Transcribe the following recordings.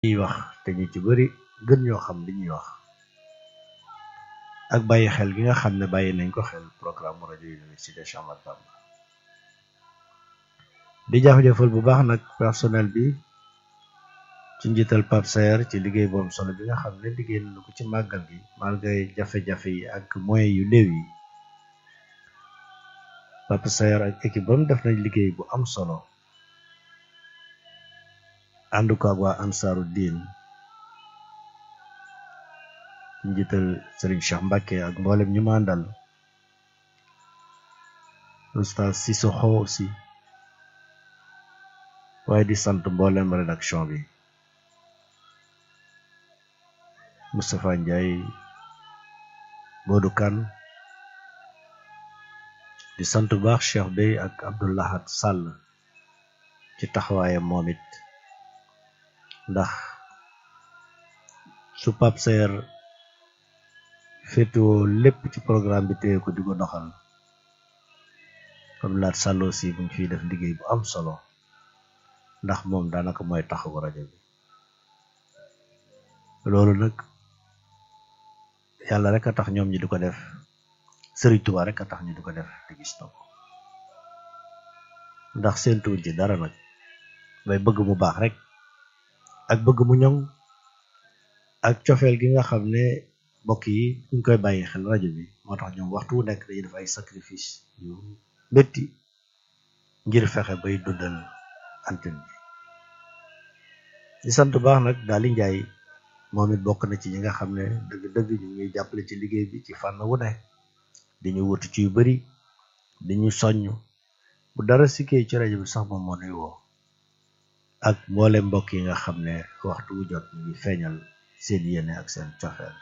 ñuy wax te ñu ci bari gën ñoo xam li ñuy wax ak bàyyi xel gi nga xam ne bàyyi nañ ko xel programme rajo université Cheikh Ahmadou Bamba di jafe-jafal bu baax nag personnel bi ci njiital Pape Saer ci liggéey boom solo bi nga xam ne liggéey nañu ko ci màggal gi malgré jafe-jafe yi ak moyens yu néew yi Pape Saer ak équipe bam def nañ liggéey bu am solo ànd ko ak waa ansaaru diin njiital Serigne Cheikh Mbacke ak mboolem ñu ma àndal oustaz Sissoko aussi waaye di sant mboolem rédaction bi Moustapha Ndiaye Modou Kane di sant bu baax Cheikh Bey ak Abdoulahat Sall ci taxawaayam moom it ndax su Pape Saer féetewoo lépp ci programme bi téye ko di ko doxal comme laat Sall aussi bu ngi fiy def liggéey bu am solo ndax moom daanaka mooy taxawu rajo bi loolu nag yàlla rek a tax ñoom ñi di ko def Sëriñ Tuubaa rek a tax ñu di ko def te gis na ko ndax seentuwuñ ci dara nag bay bëgg mu baax rek ak bëgg mu ñoŋ ak cofeel gi nga xam ne mbokk yi ñu koy bàyyi xel rajo bi moo tax ñoom waxtu wu nekk dañuy def ay sacrifice yu métti ngir fexe bay dundal antenne bi di sant baax nag daal di njaay moom it bokk na ci ñi nga xam ne dëgg-dëgg ñu ngi jàppale ci liggéey bi ci fànn wu ne di ñu wutu ci yu bari di ñu soññ bu dara sikkee ci rajo bi sax moom moo nuy woo ak mboole mbokk yi nga xam ne waxtu wu jot ñu ngi feeñal seen yéene ak seen cofeel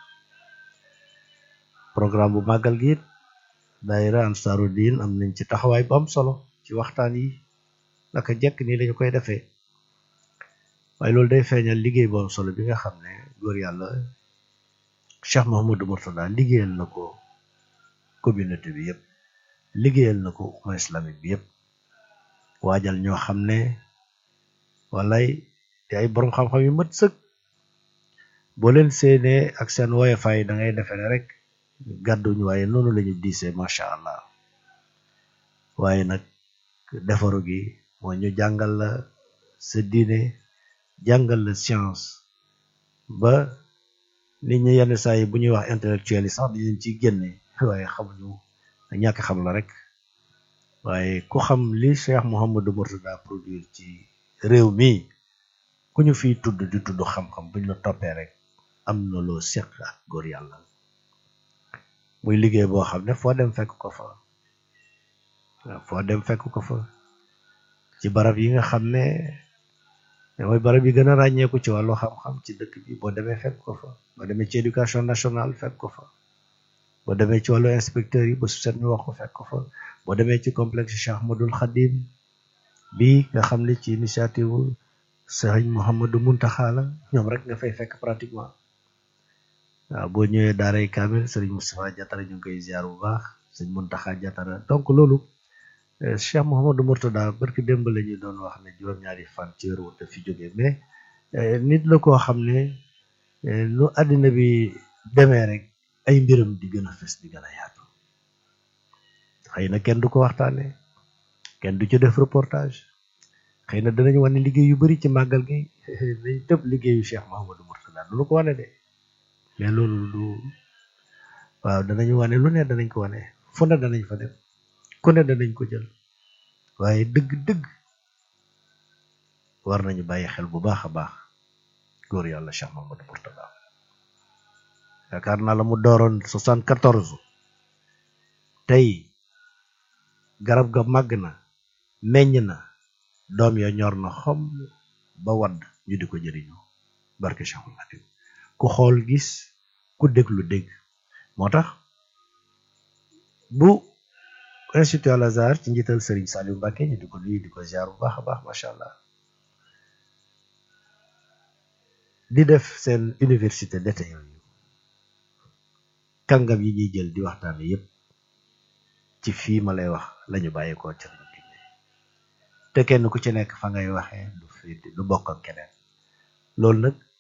programme bu màggal gi it daayira ansaaru diin am nañ ci taxawaay bu am solo ci waxtaan yi naka jekk nii lañu koy defee waaye loolu day feeñal liggéey bu am solo bi nga xam ne góor yàlla Cheikh Mouhamadou Mourtada liggéeyal na ko communauté bi yëpp liggéeyal na ko umma islamique bi yëpp waajal ñoo xam ne walay te ay borom xam-xam yu mat sëkk boo leen séenee ak seen woyofaay da ngay defe ne rek gàdduñ waaye noonu lañu diisee macha allah waaye nag defaru gi mooy ñu jàngal la sa diine jàngal la science ba nit ñi yenn saa yi bu ñuy wax intellectuel yi sax di leen ciy génne waaye xamuñu ñàkk xam la rek waaye ku xam li Cheikh Mouhamadou Mourtada produire ci réew mi ku ñu fiy tudd di tudd xam-xam buñ la toppee rek am na loo seq ak góor yàlla muy liggéey boo xam ne foo dem fekk ko fa waaw foo dem fekk ko fa ci barab yi nga xam ne mooy barab yi gën a ràññeeku ci wàllu xam-xam ci dëkk bi boo demee fekk ko fa boo demee ci éducation nationale fekk ko fa boo demee ci wàllu inspecteur yi ba su set ñu wax ko fekk ko fa boo demee ci complexe Cheikh Ahmadoul Khadim bi nga xam ne ci initiative Sëriñ Mouhamadou Muntaxa la ñoom rek nga fay fekk pratiquement waaw boo ñëwee daaray Kamil Sëriñ Moustapha Diatara ñu ngi koy ziar bu baax Sëriñ Muntaxa Diatara donc loolu Cheikh Mouhamadou Mourtada barki démb la ñu doon wax ne juróom-ñaari fan ci wér te fi jógee mais nit la koo xam ne nu àddina bi demee rek ay mbiram di gën a fes di gën a yaatu xëy na kenn du ko waxtaane kenn du ci def reportage xëy na danañ wane liggéey yu bari ci màggal gi dañ tëb liggéeyu Cheikh Mouhamadou Mourtada du ko wane de mais loolu du waaw danañ wane lu ne danañ ko wane fu ne danañ fa dem ku ne danañ ko jël waaye dëgg-dëgg war nañu bàyyi xel bu baax a baax góor yàlla Cheikh Mouhamadou Mourtada yaakaar naa la mu dooroon soixante quatorze tey garab ga màgg na meññ na doom ya ñor na xom ba wadd ñu di ko jëriñoo barke Cheikhul Khadim ku xool gis ku déglu dégg moo tax bu institut Al Azhar ci njiital Serigne Saliou Mbacké ñu di ko nuyu di ko ziar bu baax a baax macha allah di def seen université d'été yooyu kàngam yi ñuy jël di waxtaane yépp ci fii ma lay wax lañu bàyyeekoo ci lañu digle te kenn ku ci nekk fa ngay waxee du fi du bokk ak keneen loolu nag